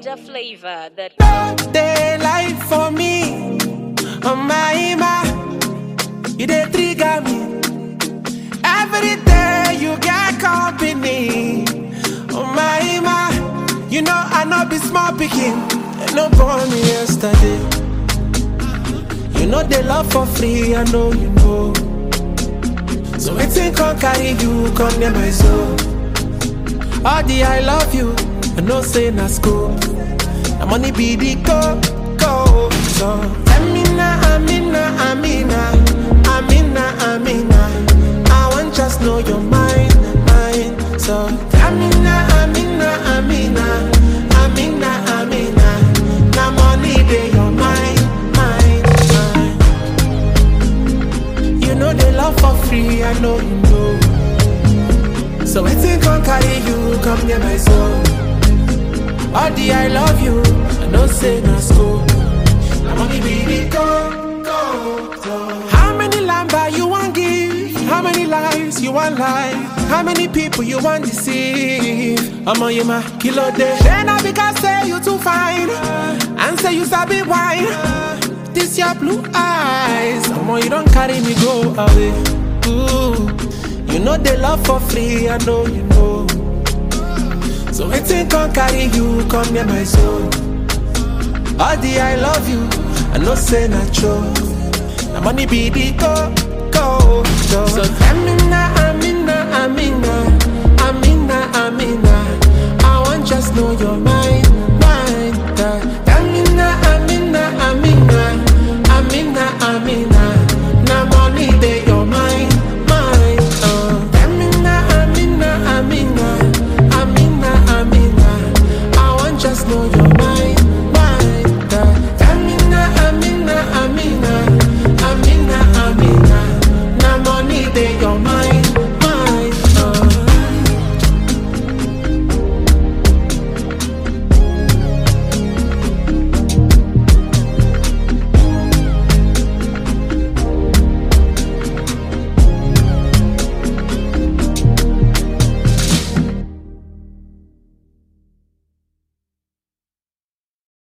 Niger flavor that daylight for me. Oh my, my, you dey trigger me. Every day you get company. Oh my, my, you know I know be small picking. No born me yesterday. You know they love for free, I know you know. So waiting can carry you, come near my soul. All the I love you, I know say na school. Na money be the go, go. So, Amina, Amina, Amina, Amina, Amina. I want just know your mind, mind. So, Amina, Amina, Amina, Amina, Amina. Na money be your mind, mind, mind. You know they love for free, I know you know. So, waiting can carry you, come near my soul. All the I love you, I don't say no school. I'm only be go, go, go. How many lamba you want give? How many lives you want lie? How many people you want deceive? I'm on you my kilo day. Then I because say you too fine, and say you sabi wine. This your blue eyes, I'm on you don't carry me go away. Ooh, you know they love for free, I know you know. So waiting can carry you, come near my soul. All the I love you, I know say not true. The money be the go, go, go.